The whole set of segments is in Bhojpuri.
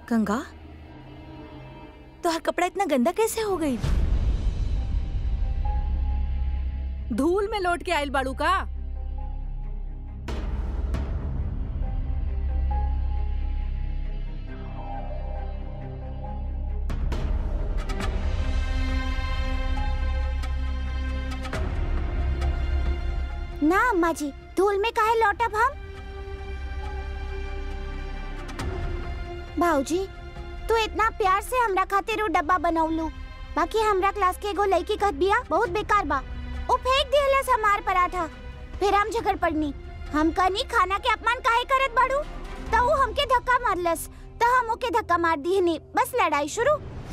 गंगा तो हर कपड़ा इतना गंदा कैसे हो गई धूल में लौट के आइल बाड़ू का ना अम्मा जी धूल में काहे लौटब हम भाऊजी तू इतना प्यार से हमरा खातिर उ डब्बा बनौलू बाकी हमरा क्लास के एगो लड़की कहत बिया बहुत बेकार बा उ फेंक दिहलस हमार पराठा फिर हम झगड़ पड़नी हम कहनी खाना के अपमान काहे करत बाड़ू त उ हमके धक्का मारलस त हम ओके धक्का मार दिहनी बस लड़ाई शुरू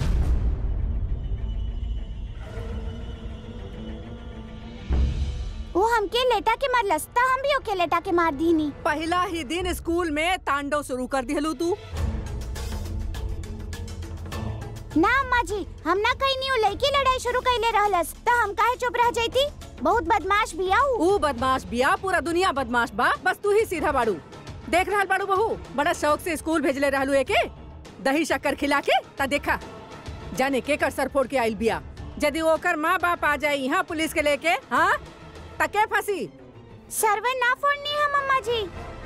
वो हमके लेटा के मारलस त हम भी ओके लेटा के मार दीनी पहला ही दिन स्कूल में तांडव शुरू कर दिहलू तू ना अम्मा जी हम ना कहीं नहीं लड़की लड़ाई शुरू कैले रहलस त हम काहे चुप रह जाती बहुत बदमाश बिया उ ऊ बदमाश बिया पूरा दुनिया बदमाश बा बस तू ही सीधा बाड़ू देख रहल बाड़ू बहू बड़ा शौक से स्कूल भेजले रहलू एके दही शक्कर खिला के ता देखा जाने के कर सर फोड़ के आइल बिया यदि ओकर माँ बाप आ जाए यहाँ पुलिस के लेके हाँ तके फंसी सर्वर ना फोड़नी हम अम्मा जी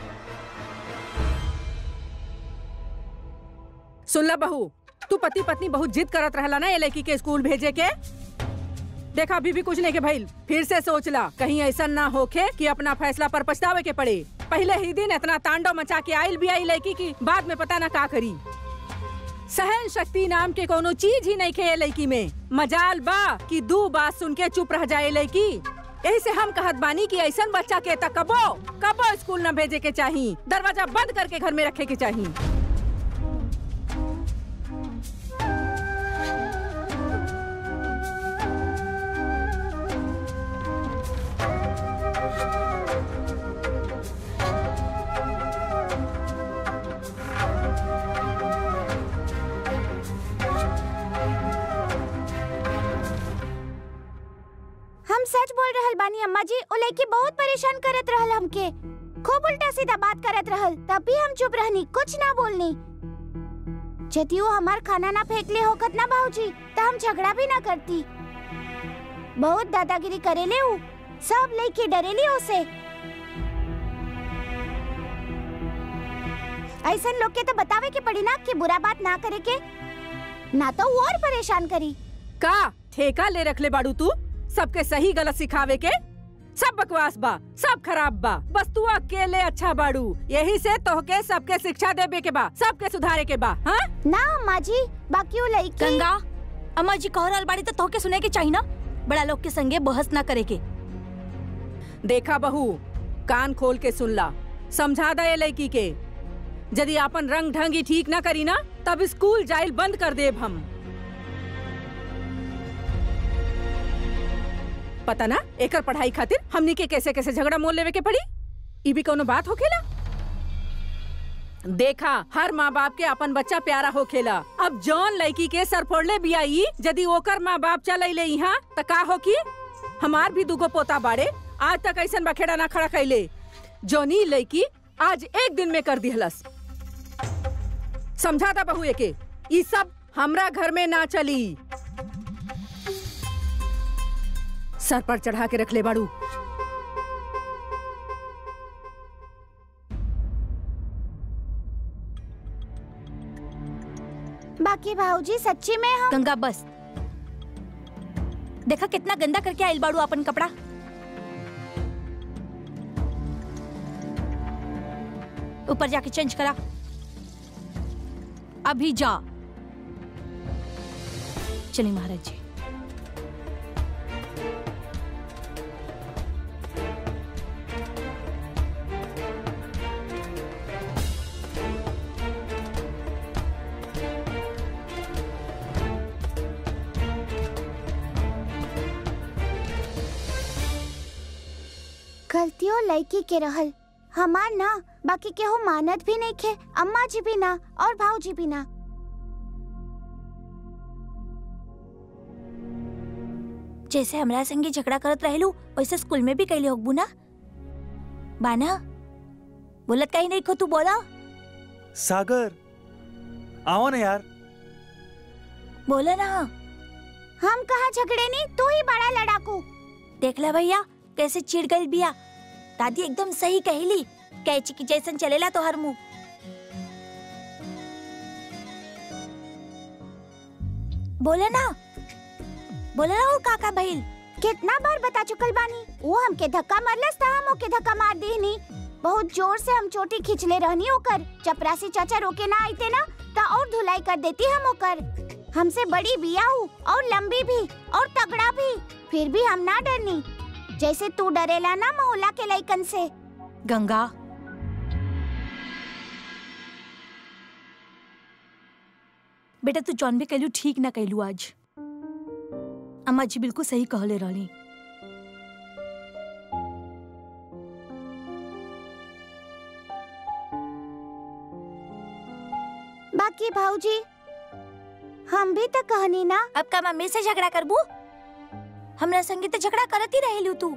सुन ला बहू तू पति पत्नी बहुत जिद करत रहला ना ये लड़की के स्कूल भेजे के देखा अभी भी कुछ नहीं के भइल फिर से सोच ला कहीं ऐसा ना होखे कि अपना फैसला पर पछतावे के पड़े पहले ही दिन इतना तांडव मचा के आइल भी आई लड़की की बाद में पता ना का करी सहन शक्ति नाम के कोनो चीज ही नहीं खे ये लड़की में मजाल बा कि दू बात सुन के चुप रह जाए लड़की यही से हम कहत बानी कि ऐसा बच्चा के तक कबो कबो स्कूल न भेजे के चाही दरवाजा बंद करके घर में रखे के चाही हम सच बोल रहल बानी अम्मा जी ओ लड़की बहुत परेशान करत रहल हमके खूब उल्टा सीधा बात करत रहल तब भी हम चुप रहनी कुछ ना बोलनी यदि वो हमार खाना ना फेंक ले होकत ना भाऊजी त हम झगड़ा भी ना करती बहुत दादागिरी करेले उ सब लड़के डरेली उसे ऐसन लोग के तो बतावे के पड़ी ना कि बुरा बात ना करे के ना तो वो और परेशान करी का ठेका ले रख ले बाड़ू तू सबके सही गलत सिखावे के सब बकवास बा सब खराब बा बस तू अकेले अच्छा बाड़ू यही से तोहके सबके शिक्षा देवे के बा सबके सुधारे के बा हाँ ना अम्मा जी बाकी वो लड़की गंगा अम्मा जी कह रहल बाड़ी तो तोहके सुने के चाहिए ना बड़ा लोग के संगे बहस ना करे के देखा बहू कान खोल के सुन ला समझा दे लड़की के यदि अपन रंग ढंग ही ठीक ना करी ना तब स्कूल जाइल बंद कर देब हम पता ना एकर पढ़ाई खातिर हमनी के कैसे कैसे झगड़ा मोल लेवे के पड़ी ई भी कोनो बात होखेला देखा हर माँ बाप के अपन बच्चा प्यारा होखेला अब जौन लड़की के सर फोड़ले बिया ई यदि ओकर माँ बाप चल ले यहाँ त का हो की हमार भी दुगो पोता बाड़े आज तक ऐसा बखेड़ा ना खड़ा कैले जौनी लड़की आज एक दिन में कर दिहलस समझा था बहू एके ई सब हमरा घर में ना चली सर पर चढ़ा के रख ले बाड़ू बाकी भाऊजी सच्ची में हम गंगा बस देखा कितना गंदा करके आइल बाड़ू अपन कपड़ा ऊपर जाके चेंज करा अभी जा चलिए महाराज जी गलतियों लड़की के रहल हमार ना बाकी केहू मानत भी नहीं खे अम्मा जी भी ना और भाऊजी भी ना जैसे हमरा संगे झगड़ा करत रहेलू वैसे स्कूल में भी कैले होगबू ना बाना बोलत कहीं नहीं खो तू बोला सागर आओ ना यार बोले ना हम कहा झगड़े नहीं तू ही बड़ा लड़ाकू देख ले भैया कैसे चिढ़ गई बिया दादी एकदम सही कहली कैची की जैसन चलेला तो हर मुंह बोले ना बोले ना वो काका भइल कितना बार बता चुकल बानी वो हमके धक्का मारलस था हम ओके धक्का मार दी बहुत जोर से हम चोटी खिंचले रहनी ओकर चपरासी चाचा रोके ना आईते ना ता और धुलाई कर देती हम ओकर हमसे बड़ी बिया हूँ और लंबी भी और तगड़ा भी फिर भी हम ना डरनी जैसे तू डरेला ना मोहल्ला के लइकन से गंगा बेटा तू जौन भी कहलू ठीक ना कहलू आज अम्मा जी बिल्कुल सही कहले रहली बाकी भाऊजी हम भी तो कहनी ना अब का मम्मी से झगड़ा करबू हमरा संगे तो झगड़ा करत ही रहेलू तू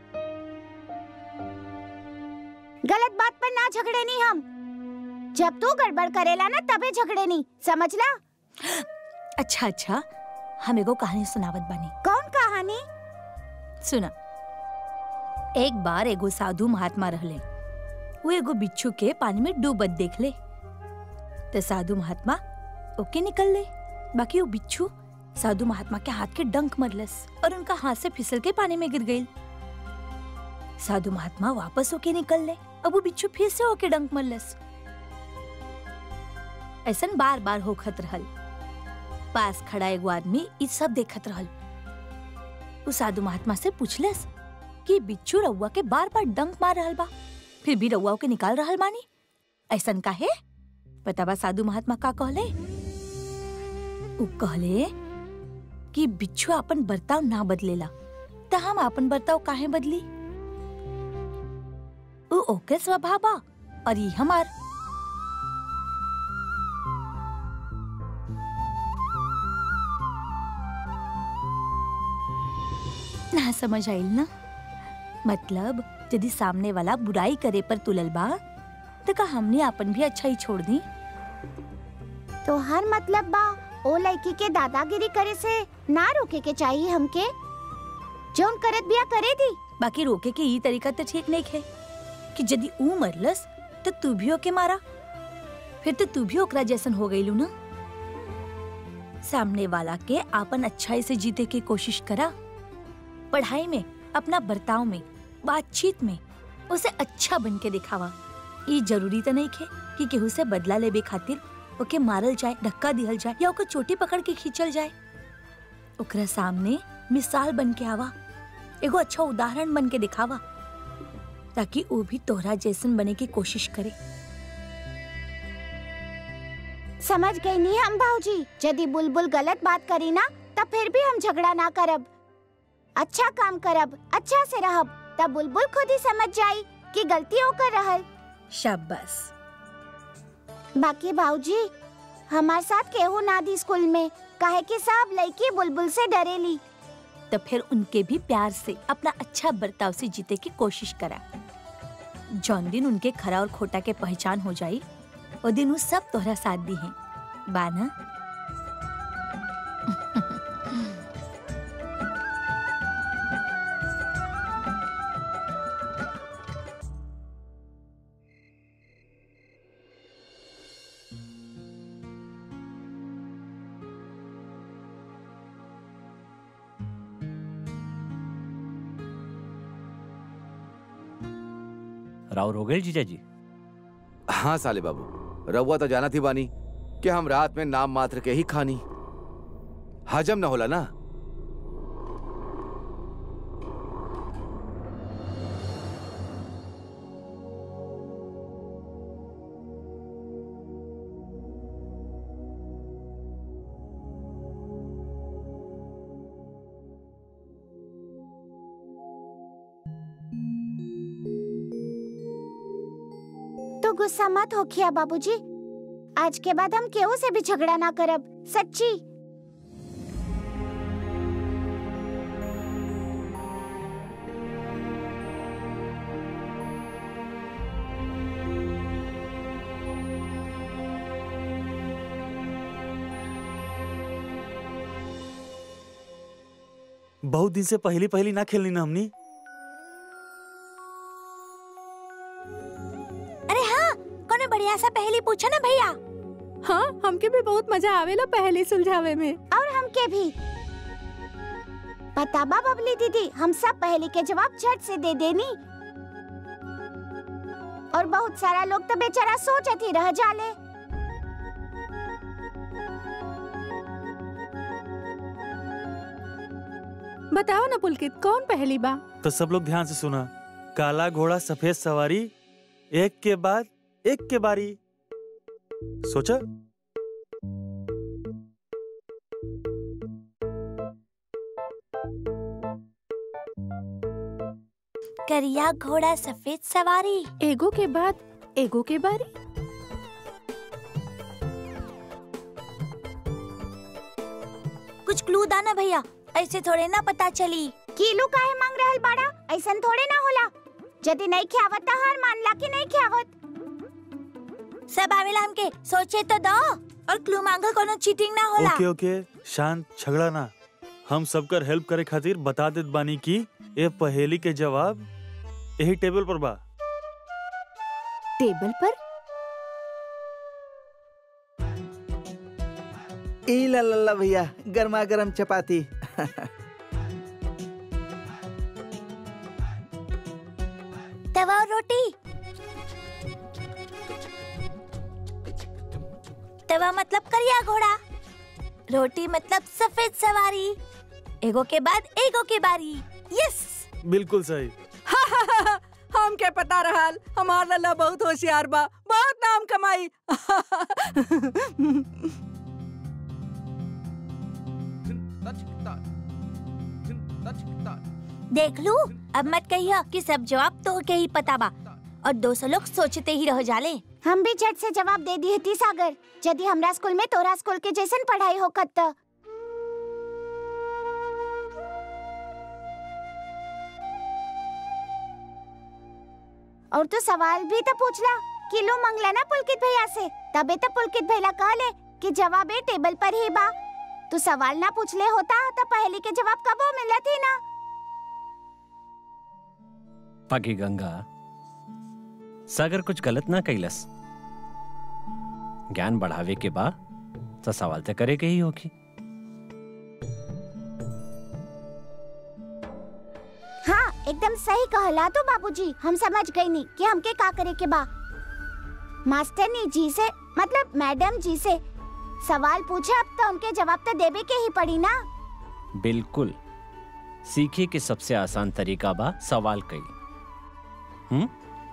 गलत बात पर ना झगड़े नहीं हम जब तू गड़बड़ करेला ना तबे झगड़े नहीं समझला अच्छा अच्छा हम एगो कहानी सुनावत बानी कौन कहानी सुना एक बार एगो साधु महात्मा रहले वो एगो बिच्छू के पानी में डूबत देख ले तो साधु महात्मा ओके निकल ले बाकी वो बिच्छू साधु महात्मा के हाथ के डंक मरलस और उनका हाथ से फिसल के पानी में गिर गई साधु महात्मा वापस होके निकल ले अब वो बिच्छू फिर से होके डंक मरलस ऐसन बार बार होखत रहल पास खड़ा एगो आदमी ई सब देखत रहल उ साधु महात्मा से पूछलस कि बिच्छू रउआ के बार बार डंक मार रहल बा फिर भी रउआ के निकाल रहल बानी ऐसन काहे पता बा साधु महात्मा का कहले उ कहले कि बिच्छू अपन बर्ताव ना बदलेला त हम अपन बर्ताव काहे बदली उ ओके स्वभाव बा और ई हमार ना समझ आइल ना मतलब यदि सामने वाला बुराई करे पर तुलल बा तो का हमने अपन भी अच्छा ही छोड़ दी तो हर मतलब बा ओ लड़की के दादागिरी करे से ना रोके के चाहिए हमके जौन करत बिया करे दी बाकी रोके के ई तरीका तो ठीक नहीं है कि यदि ऊ मरलस तो तू भी ओके मारा फिर तो तू भी ओकरा जैसन हो गईलू ना सामने वाला के आपन अच्छाई से जीते की कोशिश करा पढ़ाई में अपना बर्ताव में बातचीत में उसे अच्छा बन के दिखावा ये जरूरी तो नहीं है कि केहू से बदला लेबे खातिर ओके मारल जाए धक्का दिहल जाए या ओकर चोटी पकड़ के खींचल जाए ओकरा सामने मिसाल बन के आवा एगो अच्छा उदाहरण बन के दिखावा ताकि वो भी तोहरा जैसन बने की कोशिश करे समझ गई नहीं हम भाऊजी यदि बुलबुल गलत बात करी ना तब फिर भी हम झगड़ा ना करब अच्छा काम करब अच्छा से रहब तब बुलबुल खुद ही समझ जाई कि गलती होकर रहल शाबाश बाकी भाऊजी हमार साथ केहू ना दी स्कूल में काहे कि सब लड़की बुलबुल से डरेली तो फिर उनके भी प्यार से अपना अच्छा बर्ताव से जीते की कोशिश करा जौन दिन उनके खरा और खोटा के पहचान हो जाई वो दिन वो सब तोहरा साथ दी है बाना राउर हो गए जीजा जी हाँ साले बाबू रउआ तो जाना थी बानी कि हम रात में नाम मात्र के ही खानी हजम न होला ना तो गुस्सा मत हो खिया बाबूजी आज के बाद हम केहू से भी झगड़ा ना करब सच्ची बहुत दिन से पहली पहली ना खेलनी ना हमनी अरे हाँ कोनो बढ़िया सा पहली पूछो ना भैया हाँ हमके भी बहुत मजा आवेला पहले सुलझावे में और हमके भी पता बा बबली दीदी हम सब पहले के जवाब झट से दे देनी और बहुत सारा लोग तो बेचारा सोचत ही रह जाले बताओ ना पुलकित कौन पहली बा तो सब लोग ध्यान से सुना काला घोड़ा सफेद सवारी एक के बाद एक के बारी सोचा करिया घोड़ा सफेद सवारी एगो के बाद एगो के बारी कुछ क्लू दाना भैया ऐसे थोड़े ना पता चली कीलू काहे मांग रहल बाड़ा ऐसन थोड़े ना होला यदि नहीं खियावत तो हार मान ला कि नहीं खियावत सब आवेला हमके सोचे तो दो और क्लू मांगो कोनो चीटिंग ना होला ओके ओके शांत झगड़ा ना हम सबकर हेल्प करे खातिर बता देत बानी कि ये पहेली के जवाब यही टेबल पर बा टेबल पर ई ला ला ला भैया गर्मा गर्म चपाती तवा और रोटी तवा मतलब करिया घोड़ा रोटी मतलब सफेद सवारी एगो के बाद एगो के बारी यस बिल्कुल सही हमके पता रहल हमार लल्ला बहुत होशियार बा बहुत नाम कमाई देख लू अब मत कहियो कि सब जवाब तो के ही पता बा और दो सौ लोग सोचते ही रह जाले हम भी झट से जवाब दे दी थी सागर यदि हमरा स्कूल में तोरा स्कूल के जैसन पढ़ाई होकत त और तो सवाल भी तो पूछला किलो मंगला ना पुलकित भैया से तबे तो पुलकित भैया कहले कि जवाब ए टेबल पर ही बा तू सवाल ना पूछले होता तो पहले के जवाब कबो मिलत ही ना पगी गंगा सागर कुछ गलत ना कैलस ज्ञान बढ़ावे के बा तो सवाल तो करे के ही होगी हाँ एकदम सही कहला तो बाबूजी हम समझ गई नहीं कि हमके का करे के बा मास्टरनी जी से मतलब मैडम जी से सवाल पूछे अब तो उनके जवाब तो देवे के ही पड़ी ना बिल्कुल सीखे के सबसे आसान तरीका बा सवाल कई हम्म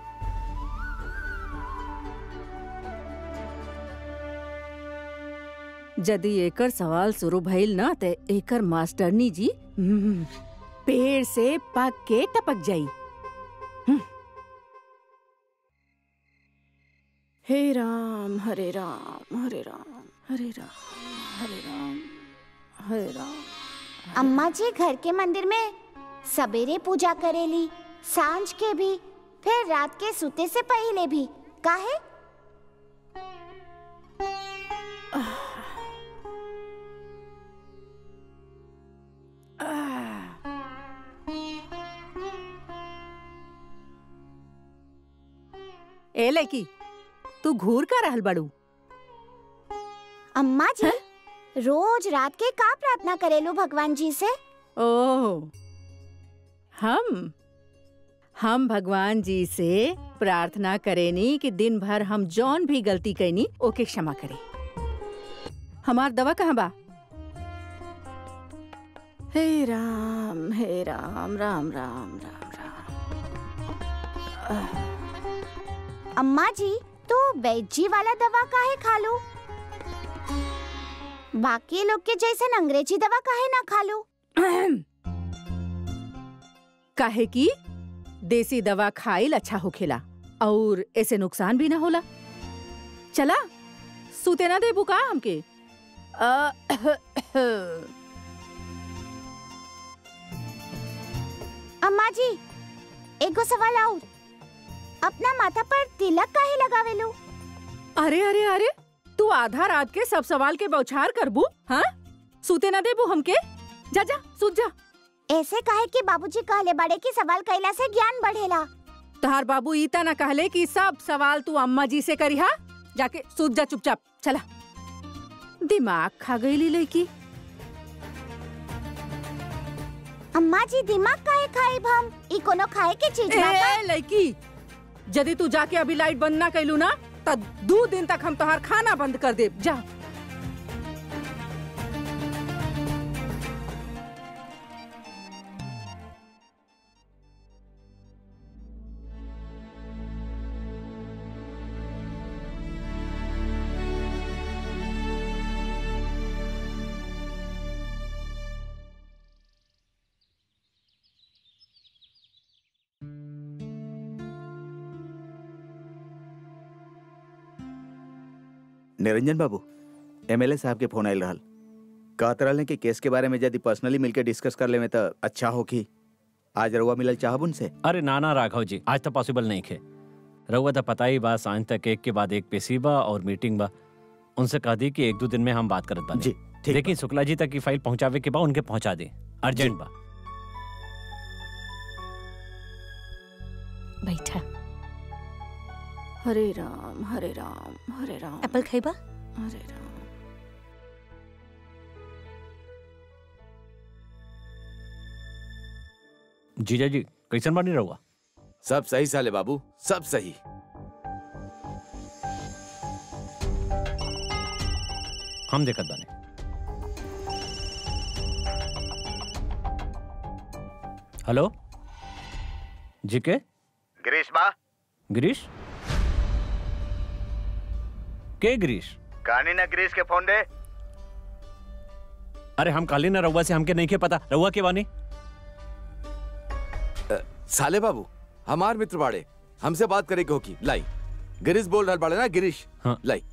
यदि एकर सवाल शुरू भइल ना ते एकर मास्टरनी जी हम्म, पेड़ से पक के टपक जाई हम्म। हे राम हरे राम हरे राम हरे राम हरे राम हरे राम अम्मा जी घर के मंदिर में सवेरे पूजा करेली सांझ के भी फिर रात के सोते से पहले भी काहे ए लड़की तू घूर का रहल बड़ू अम्मा जी रोज रात के का प्रार्थना करेलू भगवान जी से ओह हम हम भगवान जी से प्रार्थना करेनी कि दिन भर हम जौन भी गलती कैनी ओके क्षमा करे हमार दवा कहाँ बा हे राम हे राम राम राम राम राम अम्मा जी तू बैजी वाला दवा काहे खा लो बाकी लोग के जैसे अंग्रेजी दवा काहे ना खा लो काहे की देसी दवा खाइल अच्छा होखेला और ऐसे नुकसान भी ना होला चला सूते ना देबू का हमके अ, अम्मा जी एगो सवाल और अपना माथा पर तिलक काहे लगावे लो अरे अरे अरे तू आधा रात के सब सवाल के बौछार करबू हाँ सूते ना देबू हमके जा जा सूत जा ऐसे कहे कि बाबूजी कहले बड़े कि सवाल कैला से ज्ञान बढ़ेला तहार बाबू ईता ना कहले कि सब सवाल तू अम्मा जी से करिहा जाके सूत जा चुपचाप चला दिमाग खा गई लड़की अम्मा जी दिमाग काहे खाइब हम ई कोनो खाए के चीज बा का? ए लड़की यदि तू जाके अभी लाइट बंद ना कैलू ना त दो दिन तक हम तोहार खाना बंद कर देब जा निरंजन बाबू एमएलए साहब के फोन आयल रहल कहत रहले कि केस के बारे में यदि पर्सनली मिलके डिस्कस कर लेवे तो अच्छा हो कि आज रउआ मिलल चाहब उनसे अरे नाना राघव जी आज तो पॉसिबल नहीं खे रहुआ तो पता ही बा सांझ तक एक के बाद एक पेशी बा और मीटिंग बा उनसे कह दी कि एक दो दिन में हम बात करत बानी जी ठीक लेकिन शुक्ला जी तक की फाइल पहुंचावे के बाद उनके पहुंचा दे अर्जेंट बा बैठा हरे राम हरे राम हरे राम एप्पल खाइबा हरे राम जीजा जी कैसन बानी रहुआ सब सही साले बाबू सब सही हम देखत बानी हेलो जी के गिरीश बा गिरीश के गिरीश कहानी ना गिरीश के फोन दे अरे हम काली ना रहुआ से हमके नहीं के पता रहुआ के बानी साले बाबू हमार मित्र बाड़े हमसे बात करे के होकी लाई गिरीश बोल रहा बाड़े ना गिरीश हाँ। लाई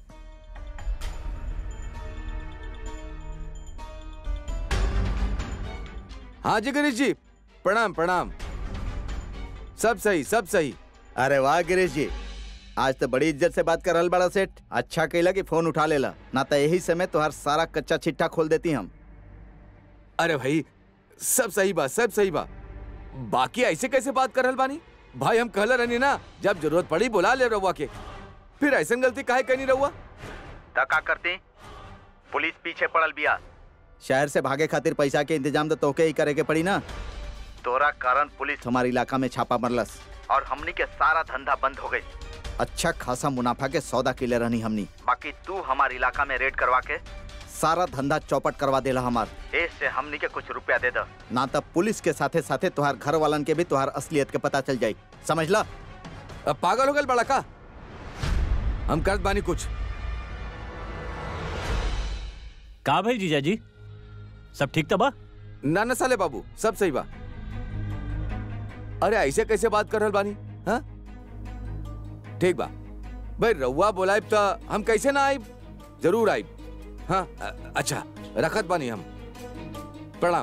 हाँ जी गिरीश जी प्रणाम प्रणाम सब सही सब सही अरे वाह गिरीश जी आज तो बड़ी इज्जत से बात कर रहल बड़ा सेठ अच्छा कैला कि फोन उठा लेला ना तो यही समय तुहार सारा कच्चा चिट्ठा खोल देती हम अरे भाई सब सही बा सब सही बा बाकी ऐसे कैसे बात कर रहल बानी भाई हम कहले रहनी ना जब जरूरत पड़ी बुला ले रहुआ के फिर ऐसा गलती काहे कहनी रहुआ धक्का करती पुलिस पीछे पड़ल बिया शहर से भागे खातिर पैसा के इंतजाम तो तोके ही करे के पड़ी ना तोरा कारण पुलिस हमारे इलाका में छापा मरलस और हमनी के सारा धंधा बंद हो गई अच्छा खासा मुनाफा के सौदा किले रहनी हमनी बाकी तू हमारे इलाका में रेड करवा के सारा धंधा चौपट करवा देला हमार ए से हमनी के कुछ रुपया दे दो ना तब पुलिस के साथे साथे तुहार घर वालन के भी तुहार असलियत के पता चल जाई समझ ला अब पागल हो गए बड़ा का हम करत बानी कुछ का भाई जीजा जी सब ठीक तो बा ना न साले बाबू सब सही बा अरे ऐसे कैसे बात कर रहल बानी हाँ ठीक बा भाई रउआ बोलाइब तो हम कैसे ना आइब जरूर आइब हाँ अ- अच्छा रखत बानी हम प्रणाम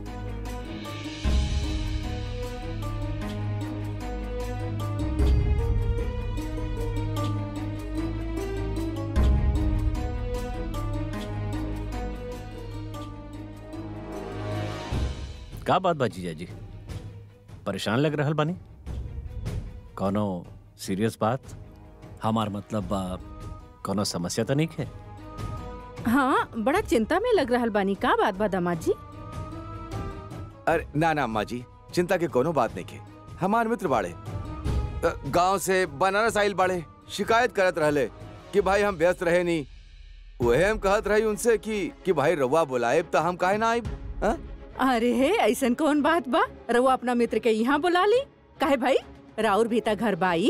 का बात बा जीजा जी परेशान लग रहल बानी कोनो सीरियस बात हमार मतलब बा कोनो समस्या तो नहीं है हाँ बड़ा चिंता में लग रहा बानी का बात बा दामाद जी अरे ना ना अम्मा जी चिंता के कोनो बात नहीं के हमार मित्र बाड़े अ, गांव से बनारस आइल बाड़े शिकायत करत रहले कि भाई हम व्यस्त रहे नहीं वहे हम कहत रही उनसे कि कि भाई रउआ बुलाएब तो हम काहे ना आइब हाँ? अरे हे ऐसन कौन बात बा रउआ अपना मित्र के यहाँ बुला ली काहे भाई राउर भी ता घर बाई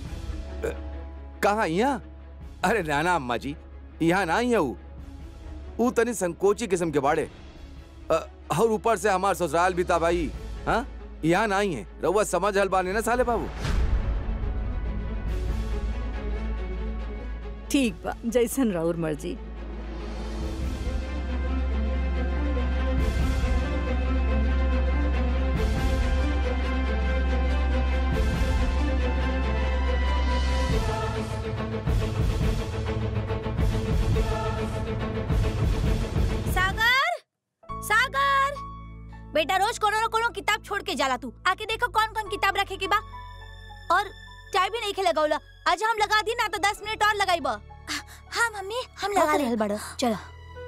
कहाँ यहाँ अरे ना ना अम्मा जी यहाँ ना ही है ऊ ऊ तनी संकोची किस्म के बाड़े अ, और ऊपर से हमार ससुराल भी था भाई हाँ यहाँ ना ही है रउआ समझ हल बाने ना साले बाबू ठीक बा जैसन राउर मर्जी सागर सागर बेटा रोज कोनो न कोनो किताब छोड़ के जाला तू आके देखो कौन कौन किताब रखे के बा और चाय भी नहीं खे लगावला आज हम लगा दी ना तो दस मिनट और लगाई बा हाँ मम्मी हम लगा रहल बड़ा चलो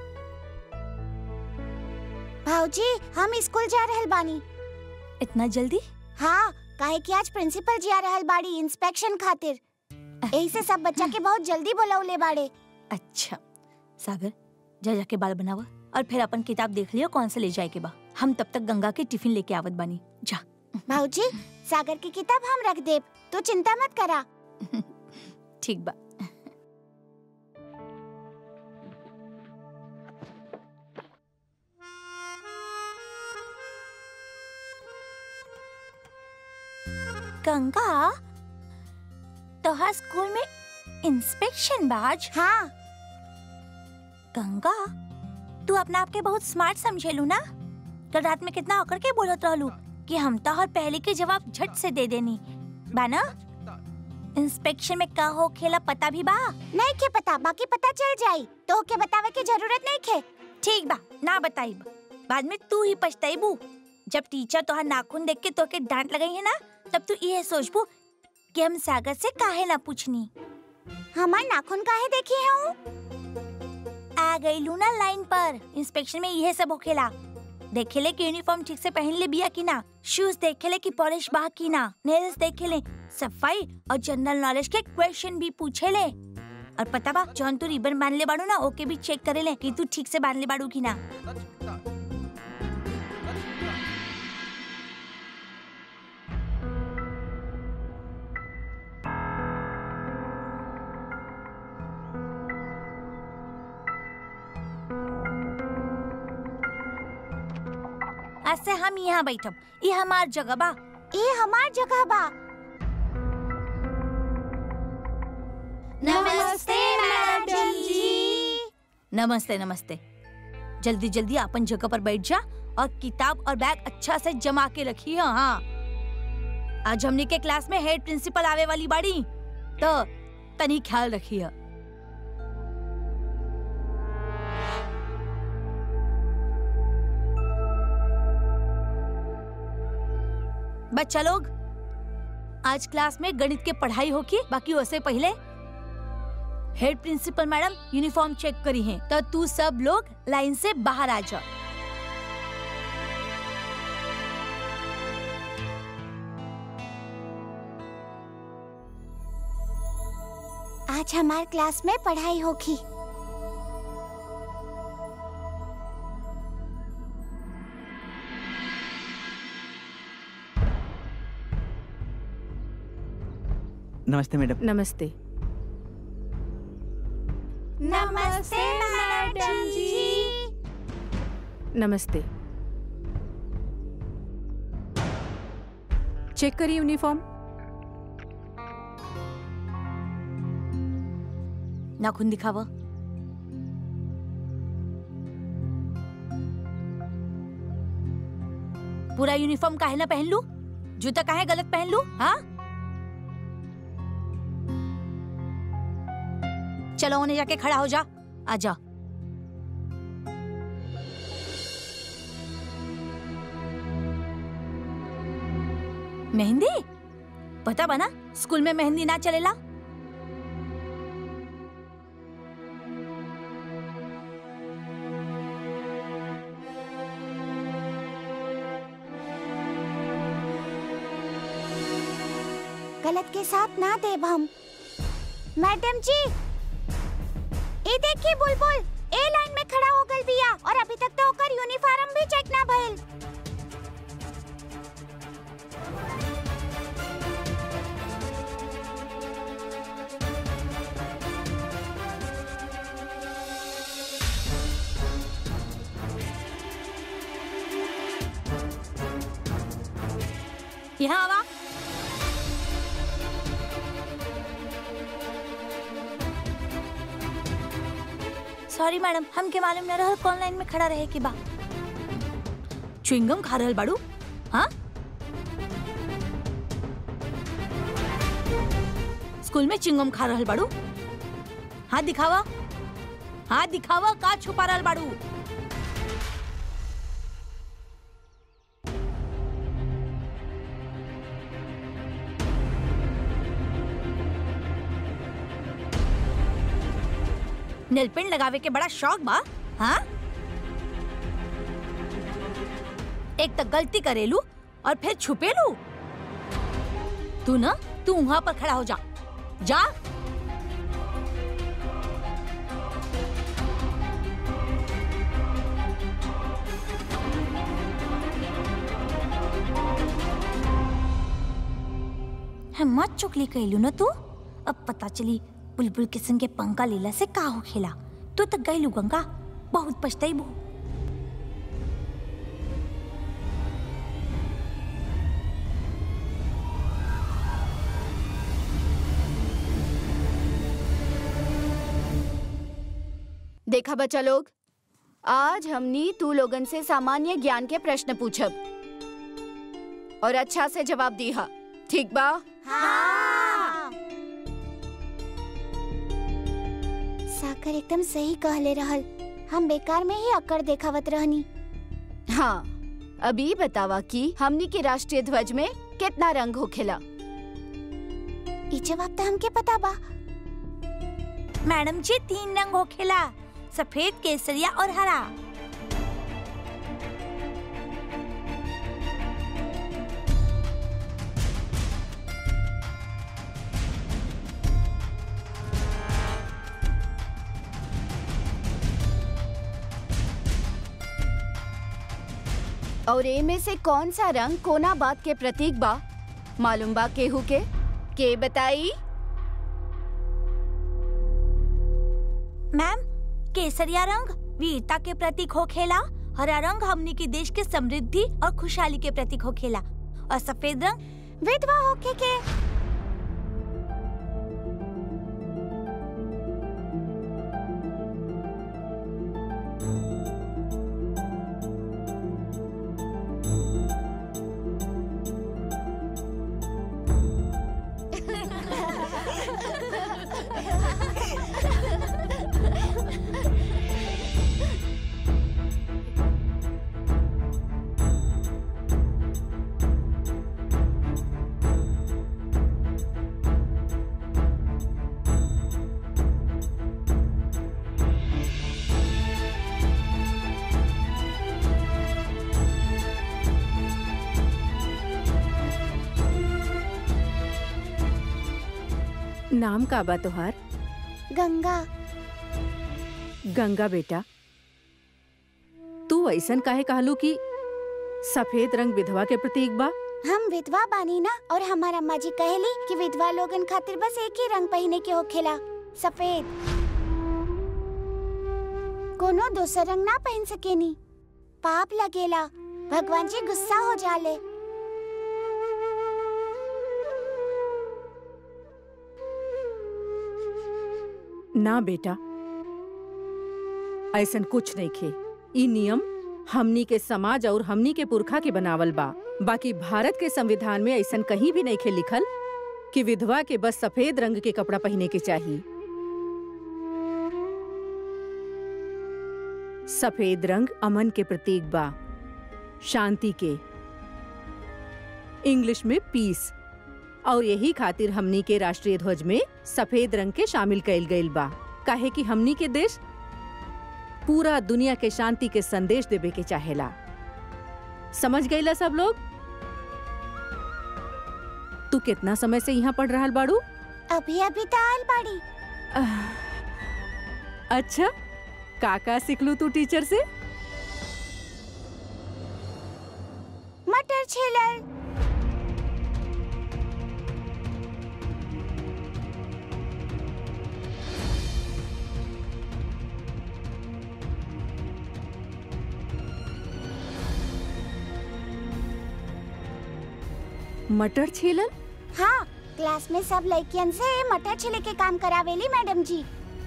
भाऊजी हम स्कूल जा रहल बानी इतना जल्दी हाँ काहे कि आज प्रिंसिपल जी आ रहल बाड़ी इंस्पेक्शन खातिर यही से सब बच्चा के बहुत जल्दी बुलाउले बाड़े अच्छा सागर जा जाके बाल बनावा और फिर अपन किताब देख लियो कौन से ले जाए के बा हम तब तक गंगा के टिफिन लेके आवत बानी जा भाऊजी सागर की किताब हम रख देब तू चिंता मत करा ठीक बा गंगा तोहार स्कूल में इंस्पेक्शन बाज हाँ गंगा तू अपना आप के बहुत स्मार्ट समझेलू ना कल रात में कितना होकर के बोलत रहलू कि हम तो हर पहले के जवाब झट से दे देनी बाना इंस्पेक्शन में का हो खेला पता भी बा नहीं के पता बाकी पता चल जाई तो के बतावे की जरूरत नहीं खे ठीक बा ना बताई बाद में तू ही पछताईबू जब टीचर तोहार नाखून देख के तोके डांट लगाई है ना तब तू ये सोचबू कि हम सागर से काहे ना पूछनी हमार नाखून काहे देखी है हूँ आ गई लू ना लाइन पर इंस्पेक्शन में यह सब होखेला देखेले कि यूनिफॉर्म ठीक से पहन ले बिया की ना शूज देखेले कि पॉलिश बा की ना नेल्स देखेले सफाई और जनरल नॉलेज के क्वेश्चन भी पूछे ले और पता बा जौन तू रिबन बांध ले बाड़ू ना ओके भी चेक करे ले कि तू ठीक से बांध ले बाड़ू की ना आज से हम यहाँ बैठब ये हमार जगह बा ये हमार जगह बा नमस्ते मैडम जी नमस्ते नमस्ते जल्दी जल्दी अपन जगह पर बैठ जा और किताब और बैग अच्छा से जमा के रखी है हाँ आज हमने के क्लास में हेड प्रिंसिपल आवे वाली बाड़ी तो तनी ख्याल रखी है बच्चा लोग आज क्लास में गणित के पढ़ाई होगी बाकी उससे पहले head principal madam uniform check करी है तो तू सब लोग लाइन से बाहर आ जा आज हमार क्लास में पढ़ाई होगी नमस्ते मैडम नमस्ते नमस्ते मैडम जी नमस्ते चेक करिए यूनिफॉर्म नाखून दिखावा पूरा यूनिफॉर्म काहे ना पहन लू जूता काहे गलत पहन लू हाँ चलो उन्हें जाके खड़ा हो जा आजा मेहंदी पता बना स्कूल में मेहंदी ना चलेला गलत के साथ ना देब हम मैडम जी ये देखिए बुलबुल ए लाइन में खड़ा हो गल बिया और अभी तक तो ओकर यूनिफॉर्म भी चेक ना भइल यहाँ आवा सॉरी मैडम हमके मालूम न रहल कौन लाइन में खड़ा रहे के बा च्युइंगम खा रहल बाड़ू हाँ स्कूल में चिंगम खा रहल बाड़ू हाथ दिखावा हाथ दिखावा का छुपा रहल बाड़ू नेल पेंट लगावे के बड़ा शौक बा हाँ एक तक गलती करेलू और फिर छुपेलू तू ना तू वहां पर खड़ा हो जा जा हिम्मत चुकली कैलू ना तू अब पता चली बुलबुल किस्म के पंखा लीला से का हो खेला तू तक गईलू गंगा बहुत पछताई देखा बच्चा लोग आज हमनी तू लोगन से सामान्य ज्ञान के प्रश्न पूछब और अच्छा से जवाब दीहा ठीक बा हाँ साकर एकदम सही कहले रहल हम बेकार में ही अकड़ देखावत रहनी हाँ अभी बतावा कि हमनी के राष्ट्रीय ध्वज में कितना रंग होखेला ई जवाब तो हमके पता बा मैडम जी तीन रंग हो खेला सफेद केसरिया और हरा और ए में से कौन सा रंग कोना बात के प्रतीक बा मालूम बा केहू के के बताई मैम केसरिया रंग वीरता के प्रतीक हो खेला हरा रंग हमनी के देश के समृद्धि और खुशहाली के प्रतीक हो खेला और सफेद रंग विधवा होके के नाम का बा तोहार गंगा गंगा बेटा तू ऐसन काहे कहलू कि सफेद रंग विधवा के प्रतीक बा हम विधवा बानी ना और हमार अम्मा जी कहेली कि विधवा लोगन खातिर बस एक ही रंग पहने के होखेला सफेद कोनो दूसर रंग ना पहन सकेनी पाप लगेला भगवान जी गुस्सा हो जाले ना बेटा ऐसन कुछ नहीं खे ई नियम हमनी के समाज और हमनी के पुरखा के बनावल बा बाकी भारत के संविधान में ऐसन कहीं भी नहीं खे लिखल कि विधवा के बस सफेद रंग के कपड़ा पहने के चाहिए सफेद रंग अमन के प्रतीक बा शांति के इंग्लिश में पीस और यही खातिर हमनी के राष्ट्रीय ध्वज में सफेद रंग के शामिल कइल गइल बा काहे कि हमनी के देश पूरा दुनिया के शांति के संदेश देवे के चाहेला समझ गईला सब लोग तू कितना समय से यहाँ पढ़ रहल बाड़ू अभी अभी तो आयल बाड़ी आह, अच्छा काका सिखलू तू टीचर से मटर छिलल मटर छीलन हाँ क्लास में सब लड़कियन से मटर छिले के काम करावेली मैडम जी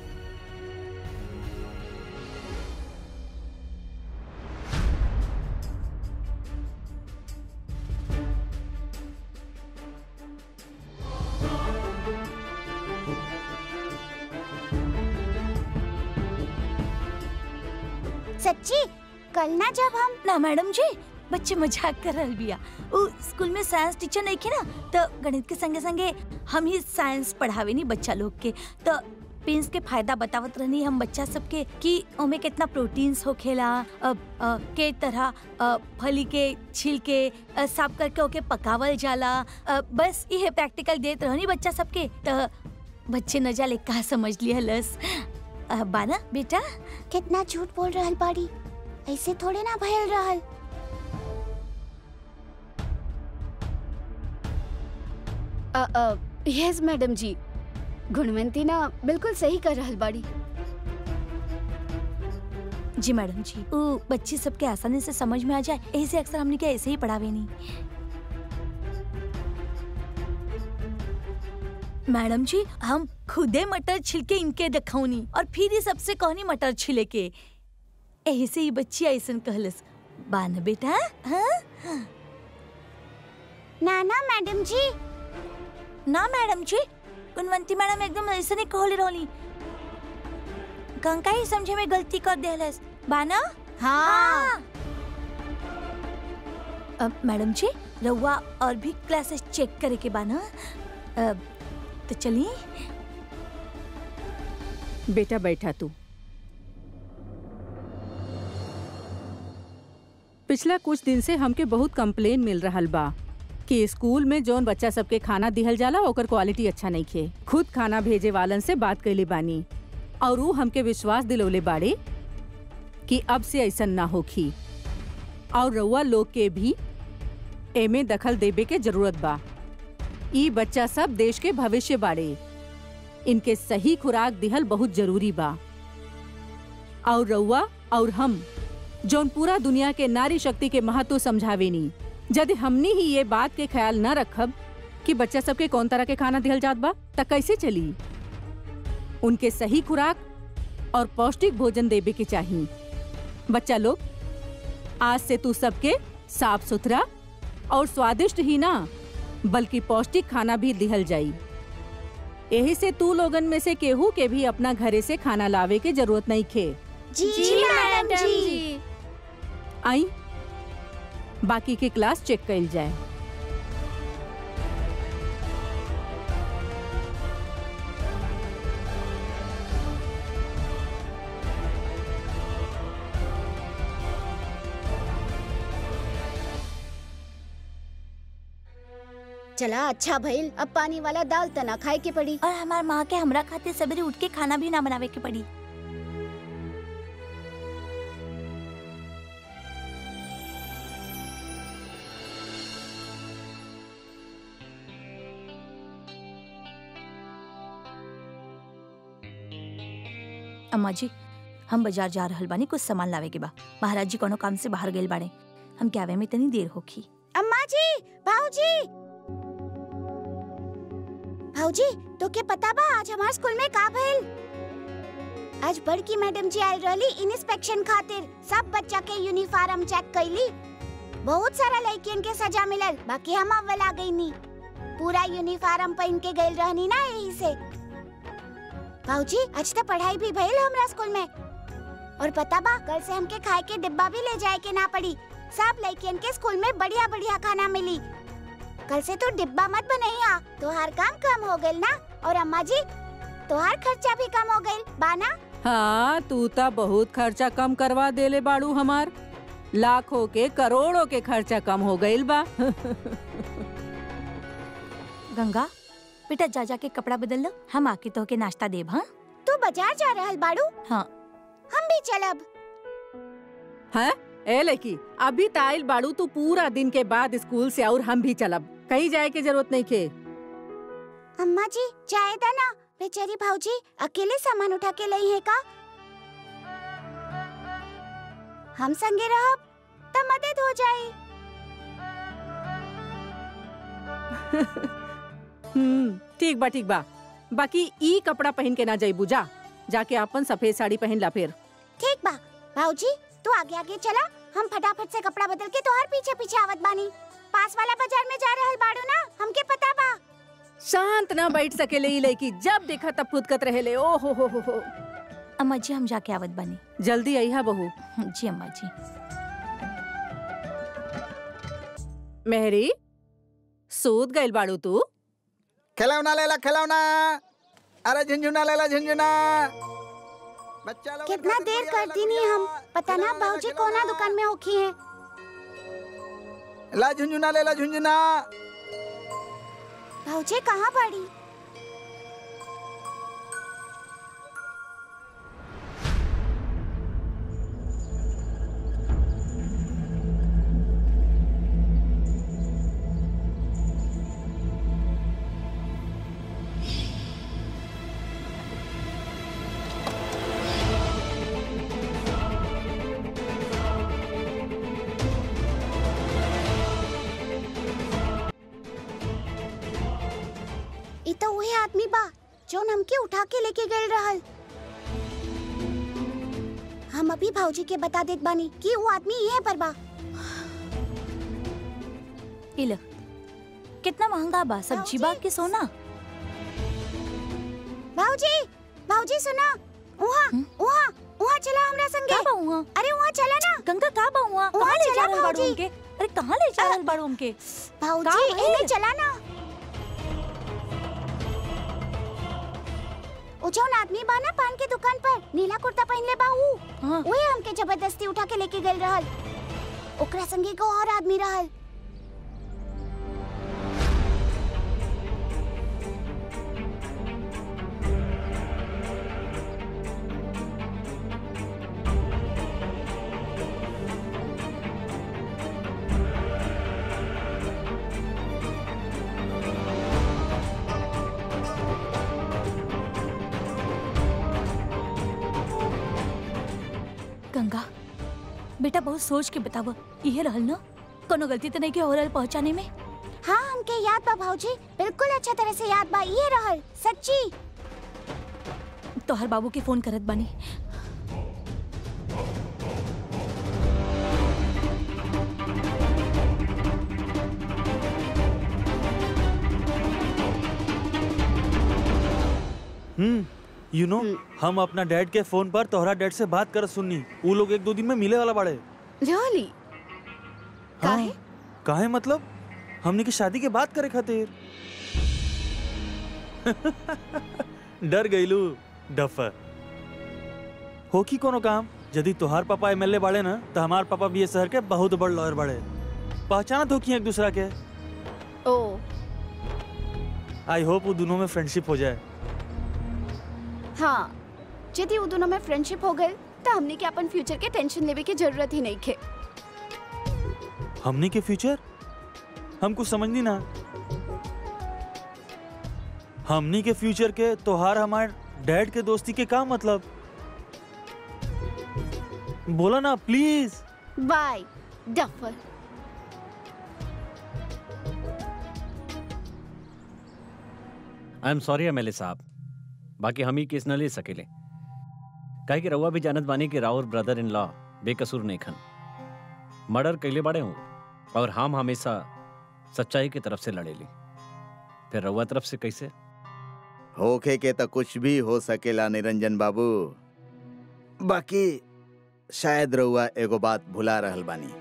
सच्ची कल ना जब हम ना मैडम जी बच्चे मजाक कर रहल बिया उ स्कूल में साइंस टीचर नहीं खे ना तो गणित के संगे संगे हम ही साइंस पढ़ावे नी बच्चा लोग के तो पेंस के फायदा बतावत रहनी हम बच्चा सबके कि ओमे कितना प्रोटीन्स होखेला अ, अ, के तरह अ, फली के छिलके अ, साफ करके ओके पकावल जाला अ, बस ये प्रैक्टिकल देत रहनी बच्चा सबके त बच्चे न जाले का समझ लिया लस अ, बाना बेटा कितना झूठ बोल रहल बाड़ी ऐसे थोड़े ना भयल रहल यस मैडम जी गुणवंती ना बिल्कुल सही कर रहल बाड़ी जी मैडम जी वो बच्चे सबके आसानी से समझ में आ जाए ऐसे अक्सर हमने क्या ऐसे ही पढ़ावे नहीं मैडम जी हम खुदे मटर छिलके इनके दखौनी और फिर ही सबसे कहनी मटर छिले के ऐसे ही बच्ची ऐसन कहलस बान बेटा हाँ ना ना मैडम जी ना मैडम जी गुणवंती मैडम एकदम ऐसे नहीं कहले रहली कंका ही समझे में गलती कर देहलस बाना हाँ अब मैडम जी रउआ और भी क्लासेस चेक करे के बाना अब तो चलिए बेटा बैठा तू पिछला कुछ दिन से हमके बहुत कंप्लेन मिल रहल बा कि स्कूल में जौन बच्चा सबके खाना दिहल जाला ओकर क्वालिटी अच्छा नहीं खे खुद खाना भेजे वालन से बात कैले बानी और ऊ हमके विश्वास दिलौले बाड़े कि अब से ऐसा ना होखी और रउआ लोग के भी एमे दखल देवे के जरूरत बा ई बच्चा सब देश के भविष्य बाड़े इनके सही खुराक दिहल बहुत जरूरी बा और रउआ और हम जौन पूरा दुनिया के नारी शक्ति के महत्व समझावेनी यदि हमनी ही ये बात के ख्याल न रखब कि बच्चा सबके कौन तरह के खाना दिहल जात बा त कैसे चली उनके सही खुराक और पौष्टिक भोजन देवे के चाहिए बच्चा लोग आज से तू सबके साफ सुथरा और स्वादिष्ट ही ना बल्कि पौष्टिक खाना भी दिहल जाई यही से तू लोगन में से केहू के भी अपना घरे से खाना लावे के जरूरत नहीं खे जी जी मैडम जी आई बाकी के क्लास चेक कइल जाए चला अच्छा भइल अब पानी वाला दाल तना खाए के पड़ी और हमार माँ के हमरा खाते सवेरे उठ के खाना भी ना बनावे के पड़ी अम्मा जी हम बाजार जा रहल बानी कुछ सामान लावे के बा महाराज जी कोनो काम से बाहर गेल बाड़े हम के आवे में तनी देर होखी अम्मा जी भाऊजी भाऊजी तो के पता बा आज हमार स्कूल में का भइल आज बड़की मैडम जी आयल रहली इंस्पेक्शन खातिर सब बच्चा के यूनिफॉर्म चेक कैली बहुत सारा लड़कियन के सजा मिलल बाकी हम अव्वल आ गई नी पूरा यूनिफॉर्म पहन के गइल रहनी ना यही से भाऊजी आज तो पढ़ाई भी भइल हमरा स्कूल में और पता बा कल से हमके खाए के डिब्बा भी ले जाए के ना पड़ी सब लड़कियन के स्कूल में बढ़िया बढ़िया खाना मिली कल से तो डिब्बा मत बनैया तोहार काम कम हो गइल ना और अम्मा जी तोहार खर्चा भी कम हो गइल बाना हाँ तू ता बहुत खर्चा कम करवा देले बाड़ू हमार लाखों के करोड़ों के खर्चा कम हो गइल बा गंगा बेटा जा जा के कपड़ा बदल लो हम आके तो के नाश्ता देब हाँ तू बाजार जा रहल बाड़ू हाँ हम भी चलब है ए लड़की अभी ताइल बाड़ू तू पूरा दिन के बाद स्कूल से और हम भी चलब कहीं जाए के जरूरत नहीं के अम्मा जी चाहे दा ना बेचारी भाऊजी अकेले सामान उठा के लई है का हम संगे रहब त मदद हो जाई हम्म ठीक बा ठीक बा बाकी ई कपड़ा पहन के ना जाइबू जा जाके अपन सफेद साड़ी पहन ला फिर ठीक बा भाऊजी तू आगे आगे चला हम फटाफट से कपड़ा बदल के तोहार पीछे पीछे आवत बानी पास वाला बाजार में जा रहल बाड़ू ना हमके पता बा शांत ना बैठ सकेले ई लड़की जब देखा तब फुदकत रहेले ओ हो हो हो हो अम्मा जी हम जाके आवत बनी जल्दी अइहा बहू जी अम्मा जी मेहरी सूत गइल बाड़ू तू खिलौना ले ला खिलौना अरे झुंझुना ले ला झुंझुना बच्चा लोग कितना देर करती नहीं हम पता ना भाऊजी कोना दुकान में होखी है ला झुंझुना ले ला झुंझुना भाऊजी कहाँ पड़ी ई तो वही आदमी बा जो हमके उठा के लेके गए रहल हम अभी भाऊजी के बता देत बानी कि वो आदमी यहीं पर बा इल कितना महंगा बा सब्जी बा के सोना भाऊजी भाऊजी सुना वहाँ वहाँ वहाँ चला हमरा संगे का बा वहाँ अरे वहाँ चला ना गंगा का बा वहाँ वहाँ कहाँ ले चला जा रहल बाड़ू भाऊजी। हमके अरे कहाँ ले जा रहल बाड़ू हमके भाऊजी का भइल? इन्हें चला ना वो जौन आदमी बा ना पान के दुकान पर नीला कुर्ता पहनले बा ऊ हाँ वही हमके जबरदस्ती उठा के लेके गए रहल ओकरा संगे को और आदमी रहल गंगा बेटा बहुत सोच के बताव इहे रहल ना कोनो गलती तो नहीं के हो रहल पहुंचाने में हाँ हमके याद बा भाऊजी बिल्कुल अच्छा तरह से याद बा ये रहल सच्ची तोहर बाबू के फोन करत बानी हम्म यू नो हम अपना डैड के फोन पर तोहरा डैड से बात कर सुननी वो लोग एक दो दिन में मिले वाला बाड़े रियली काहे? काहे मतलब हमने की शादी के बात करे खातिर डर गईलू डफर हो की कोनो काम यदि तोहार पापा एमएलए बाड़े ना तो हमार पापा भी ये शहर के बहुत बड़ लॉयर बाड़े पहचानत हो की एक दूसरा के ओ आई होप वो दोनों में फ्रेंडशिप हो जाए हाँ यदि वो दोनों में फ्रेंडशिप हो गए तो हमने के अपन फ्यूचर के टेंशन लेवे की जरूरत ही नहीं खे हमने के फ्यूचर हम कुछ समझ नहीं ना हमनी के फ्यूचर के तोहार हमार डैड के दोस्ती के का मतलब बोला ना please bye duffer I am sorry MLA साहब बाकी हम ही केस न ले सकेले काहे कि रउआ भी जानत बानी कि राउर ब्रदर इन लॉ बेकसूर नहीं खन मर्डर कैले बाड़े हूँ और हम हमेशा सच्चाई की तरफ से लड़ेली फिर रउआ तरफ से कैसे होखे के तो कुछ भी हो सकेला निरंजन बाबू बाकी शायद रउआ एगो बात भुला रहल बानी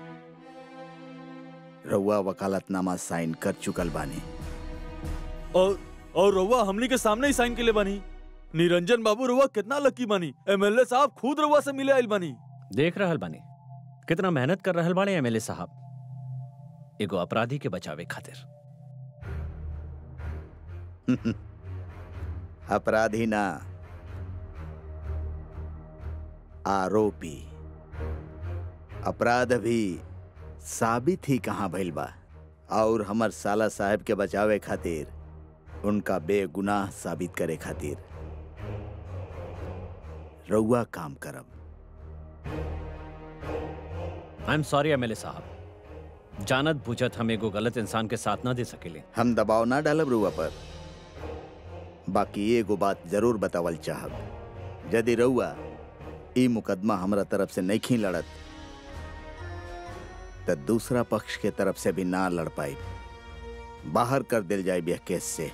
रउआ वकालतनामा साइन कर चुकल बानी और और रउआ हमनी के सामने ही साइन के लिए बनी निरंजन बाबू रउआ कितना लकी बनी एमएलए साहब खुद रउआ से मिले आइल बनी देख रहल बानी कितना मेहनत कर रहल बाड़े एमएलए साहब एगो अपराधी के बचावे खातिर अपराधी ना आरोपी अपराध भी साबित ही कहाँ भइल बा और हमर साला साहब के बचावे खातिर उनका बेगुनाह साबित करे खातिर रउआ काम करब आई एम सॉरी एमएलए साहब जानत बुझत हम एगो गलत इंसान के साथ ना दे सकेले हम दबाव ना डालब रुआ पर बाकी एगो बात जरूर बतावल चाहब यदि रउआ ई मुकदमा हमरा तरफ से नहीं लड़त तो दूसरा पक्ष के तरफ से भी ना लड़ पाई बाहर कर दिल जाए यह केस से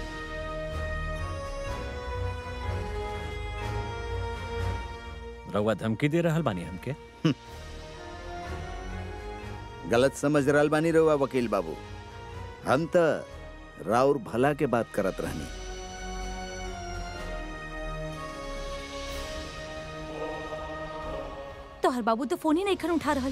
रउआ धमकी दे रहल बानी हमके गलत समझ रहल बानी रउआ वकील बाबू हम तो राउर भला के बात करत रहनी तो हर बाबू तो फोन ही नहीं खन उठा रहल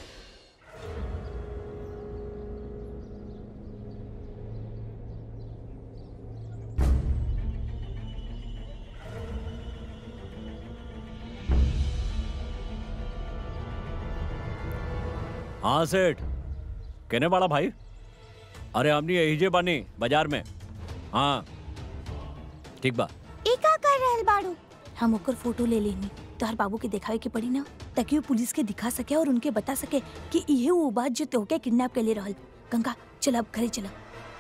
हाँ सेठ कहने वाला भाई अरे हमनी यही जे बानी बाजार में हाँ ठीक बा ई का कर रहल बाड़ू हम ओकर फोटो ले लेनी तो हर बाबू के दिखावे के पड़ी ना ताकि वो पुलिस के दिखा सके और उनके बता सके कि इहे वो बात जो तोहके किडनैप कर ले रहल गंगा चल अब घरे चला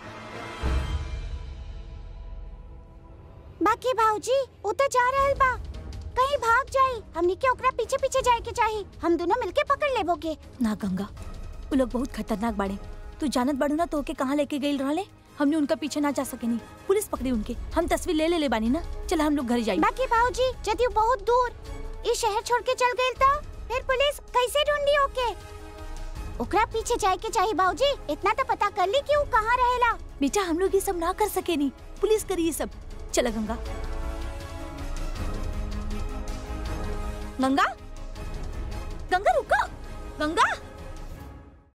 बाकी भाऊजी उ तो जा रहल बा कहीं भाग जाई हमनी के ओकरा पीछे पीछे जाए के चाही हम दोनों मिलके पकड़ लेबोगे ना गंगा वो लोग बहुत खतरनाक बाड़े तू जानत बाड़ू ना तोहके कहाँ लेके गई रहले हमने उनका पीछे ना जा सके नहीं पुलिस पकड़ी उनके हम तस्वीर ले ले ले बानी ना चल हम लोग घर जाई बाकी भाऊजी यदि उ बहुत दूर इस शहर छोड़ के चल गई तो फिर पुलिस कैसे ढूंढी ओके ओकरा पीछे जाए के चाहिए भाऊजी इतना तो पता कर ली कि वो कहाँ रहेला बेटा हम लोग ये सब ना कर सके नहीं पुलिस करी ये सब चला गंगा गंगा गंगा रुको गंगा